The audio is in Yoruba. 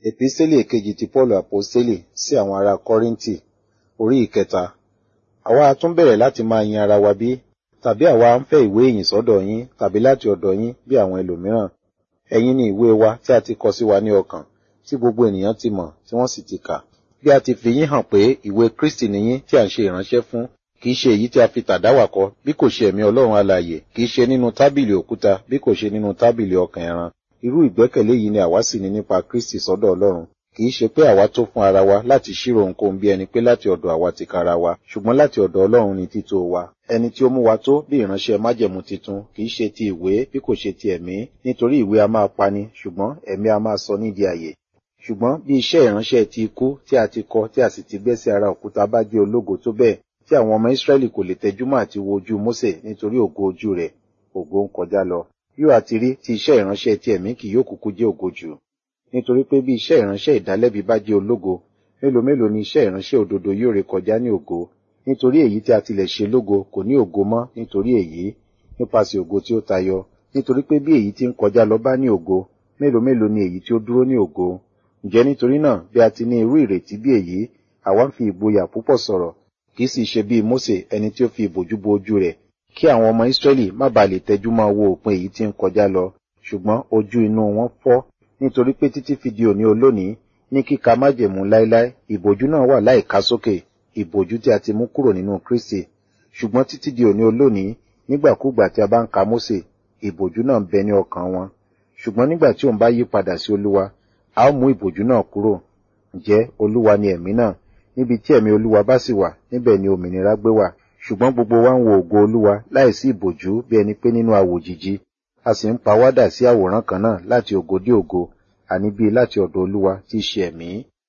Epísítélì èkejì ti Pọ́ọ̀lù Àpọ́stélì sí àwọn ará Kọ́ríńtì, orí ìkẹta. Àwa a tún bẹ̀rẹ̀ láti máa yin ara wa bí? Tàbí àwa ń fẹ́ ìwé ìyìn sọ́dọ̀ yín tàbí láti ọ̀dọ̀ yín bí àwọn ẹlòmíràn? Ẹ̀yin ni ìwé wa tí a ti kọ sí wa ní ọkàn, tí gbogbo ènìyàn ti mọ̀ tí wọ́n sì ti kà. Bí a ti fi yín hàn pé ìwé Kristi ni yín tí à ń ṣe ìránṣẹ́ fún, kìí ṣe èyí tí a fi tàdáwà kọ bí kò ṣe ẹ̀mí Ọlọ́run alààyè, kìí ṣe nínú tábìlì òkúta bí kò ṣe nínú tábìlì ọkàn ẹran. Irú ìgbẹ́kẹ̀lé yìí ni àwa sì ní nípa Kristi sọ́dọ̀ Ọlọ́run. Kìí ṣe pé àwa tó fún ara wa láti ṣírò ohunkóhun bí ẹni pé láti ọ̀dọ̀ àwa tìkára wa, ṣùgbọ́n láti ọ̀dọ̀ Ọlọ́run ni tító wa. Ẹni tí ó mú wa tó bí ìránṣẹ́ májẹ̀mú titun kìí ṣe ti ìwé bí kò ṣe ti ẹ̀mí, nítorí ìwé a máa pani, ṣùgbọ́n ẹ̀mí a máa sọ nídìí àyè. Ṣùgbọ́n bí iṣẹ́ ìránṣẹ́ ti ikú tí a ti kọ tí a sì ti gbẹ́ sí ara òkúta bá jẹ́ ológo tó bẹ́ẹ̀, tí àwọn ọmọ Ísírẹ́lì kò lè tẹjúmọ́ àti wo ojú Mósè nítorí ògo ojú rẹ̀, ògo ń kọjá lọ. Yóò àti rí tí iṣẹ́ ìránṣẹ́ ti ẹ̀mí kì yóò kúkú jẹ́ ògo jù. Nítorí pé bí iṣẹ́ ìránṣẹ́ ìdálẹ́bi bá jẹ́ ológo, mélòó mélòó ni iṣẹ́ ìránṣẹ́ òdodo yóò ré kọjá ní ògo. Nítorí èyí tí a tilẹ̀ ṣe lógo kò ní ògo mọ́ nítorí èyí, nípasẹ̀ ògo tí ó tayọ. Nítorí pé bí èyí tí ń kọjá lọ bá ní ògo, mélòó mélòó ni èyí tí ó dúró ní ògo. Ǹjẹ́ nítorí náà bí a ti ní irú ìrètí bí èyí, àwa ń fi ìgboyà púpọ̀ sọ̀rọ̀, kì í sì ṣe bí Mósè ẹni tí ó fi ìbòjú bo ojú rẹ̀, kí àwọn ọmọ Ísírẹ́lì má baà lè tẹjú mọ́ wo òpin èyí tí ń kọjá lọ, ṣùgbọ́n ojú inú wọn fọ́, nítorí pé títí fi di òní olónìí, ní kíka májẹ̀mú láéláé, ìbòjú náà wà láìká sókè, ìbòjú tí a ti mú kúrò nínú Kristi. Ṣùgbọ́n títí di òní olónìí, nígbàkúgbà tí a bá ń ka Mósè, ìbòjú náà ń bẹ ní ọkàn wọn. Ṣùgbọ́n nígbà tí òun bá yí padà sí Olúwa, a ó mú ìbòjú náà kúrò. Ǹjẹ́ Olúwa ni ẹ̀mí náà? Níbi tí ẹ̀mí Olúwa bá sì wà, níbẹ̀ ni òmìnira gbé wà. Ṣùgbọ́n gbogbo wa ń wo ògo Olúwa láìsí ìbòjú bí ẹni pé nínú àwòjìji. A sì ń pa wádà sí àwòrán kan náà láti ògo dé ògo, àní bí láti ọ̀dọ̀ Olúwa tí í ṣe ẹ̀mí.